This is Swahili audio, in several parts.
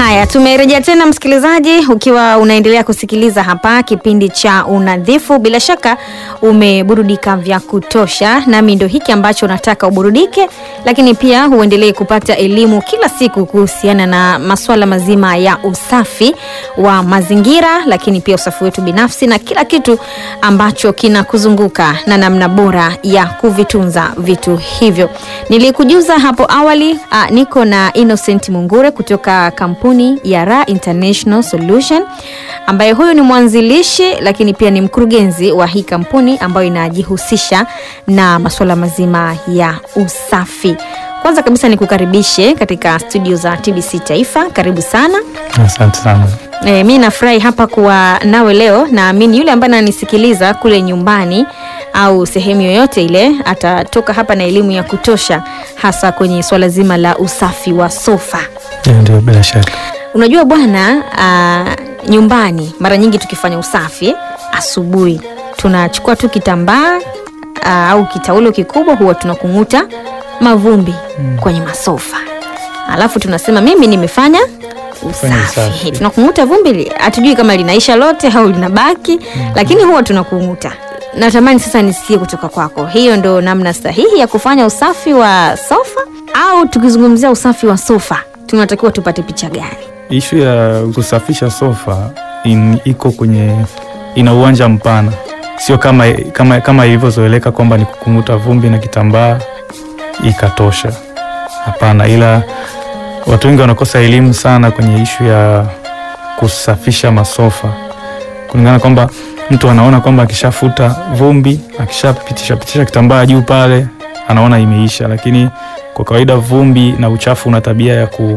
Haya, tumerejea tena msikilizaji, ukiwa unaendelea kusikiliza hapa kipindi cha Unadhifu. Bila shaka umeburudika vya kutosha, nami ndo hiki ambacho nataka uburudike, lakini pia uendelee kupata elimu kila siku kuhusiana na masuala mazima ya usafi wa mazingira, lakini pia usafi wetu binafsi na kila kitu ambacho kinakuzunguka na namna bora ya kuvitunza vitu hivyo. Nilikujuza hapo awali, a, niko na Innocent Mungure kutoka kampuni ya Ra International Solution ambaye huyu ni mwanzilishi lakini pia ni mkurugenzi wa hii kampuni ambayo inajihusisha na masuala mazima ya usafi. Kwanza kabisa nikukaribishe katika studio za TBC Taifa. Karibu sana. Asante sana. E, mi nafurahi hapa kuwa nawe leo. Naamini yule ambaye ananisikiliza kule nyumbani au sehemu yoyote ile atatoka hapa na elimu ya kutosha, hasa kwenye swala zima la usafi wa sofa. Ndio, Ndio, bila shaka. Unajua bwana, ah, nyumbani mara nyingi tukifanya usafi asubuhi tunachukua tu kitambaa ah, au kitaulo kikubwa, huwa tunakung'uta mavumbi kwenye masofa, alafu tunasema mimi nimefanya Fanya usafi. usafi. Tunakung'uta vumbi, li- hatujui kama linaisha lote au linabaki, lakini huwa tunakung'uta. Natamani sasa nisikie kutoka kwako, hiyo ndo namna sahihi ya kufanya usafi wa sofa, au tukizungumzia usafi wa sofa tunatakiwa tupate picha gani? Ishu ya kusafisha sofa in, iko kwenye ina uwanja mpana, sio kama kama kama ilivyozoeleka kwamba ni kukung'uta vumbi na kitambaa ikatosha. Hapana, ila watu wengi wanakosa elimu sana kwenye ishu ya kusafisha masofa, kulingana kwamba mtu anaona kwamba akishafuta vumbi, akishapitisha pitisha kitambaa juu pale, anaona imeisha, lakini kwa kawaida vumbi na uchafu una tabia ya ku,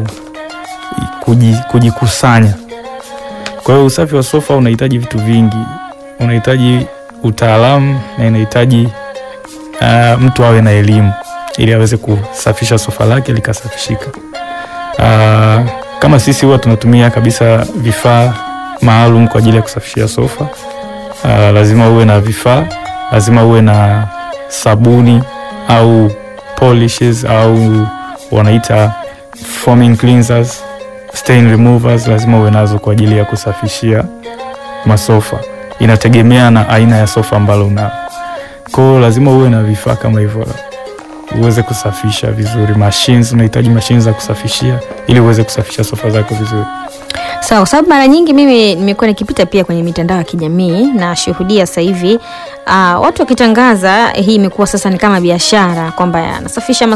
kuji- kujikusanya. Kwa hiyo usafi wa sofa unahitaji vitu vingi, unahitaji utaalamu na inahitaji uh, mtu awe na elimu ili aweze kusafisha sofa lake likasafishika. Uh, kama sisi huwa tunatumia kabisa vifaa maalum kwa ajili ya kusafishia sofa. Uh, lazima uwe na vifaa, lazima uwe na sabuni au polishes au wanaita foaming cleansers, stain removers, lazima uwe nazo kwa ajili ya kusafishia masofa. Inategemea na aina ya sofa ambalo una kwa hiyo lazima uwe na vifaa kama hivyo uweze kusafisha vizuri. Machines, unahitaji machines za kusafishia ili uweze kusafisha sofa zako vizuri. Sawa, kwa sababu mara nyingi mimi nimekuwa nikipita pia kwenye mitandao ya kijamii na shuhudia sasa hivi uh, watu wakitangaza hii imekuwa sasa ni kama biashara kwamba anasafisha